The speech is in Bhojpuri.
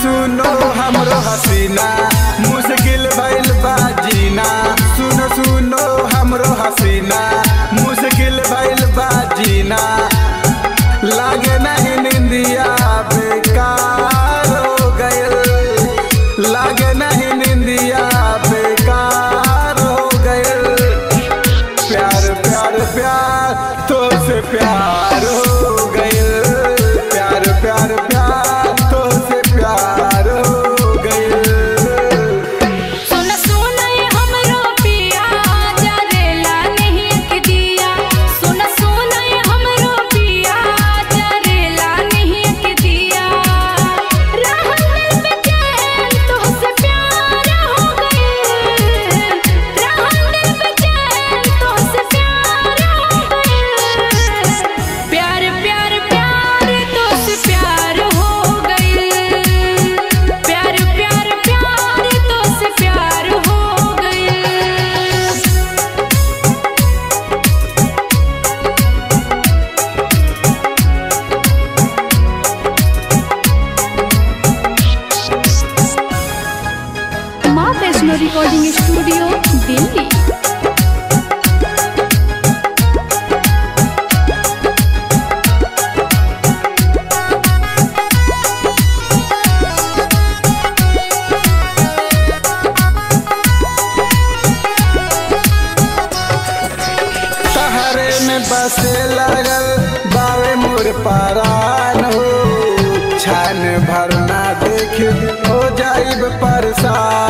सुनो हमरो हसीना मुश्किल भइल बा जीना सुनो सुनो हमरो हसीना मुश्किल भइल बा जीना लागे नहीं निंदिया बेकार हो गयल लागे नहीं निंदिया बेकार हो गयल प्यार प्यार प्यार तो से प्यार हो गयल प्यार प्यार प्यार तो से प्यार हो गयल सुन सुन ये हमरो पिया जरेला नहीं के दिया सुन सुन ये हमरो पिया जरेला नहीं के दिया रहल दिल बेचैन तोहसे प्यार हो गइल रहल दिल बेचैन तोहसे प्यार हो गइल प्यार प्यार प्यार तोहसे प्यार हो गइल प्यार प्यार प्यार तोहसे प्यार हो गइल माँ वैष्णो रिकॉर्डिंग स्टूडियो दिल्ली तहरे में बसे लगल बावे मोर परान हो छान भरना देख हो जाइब परेशान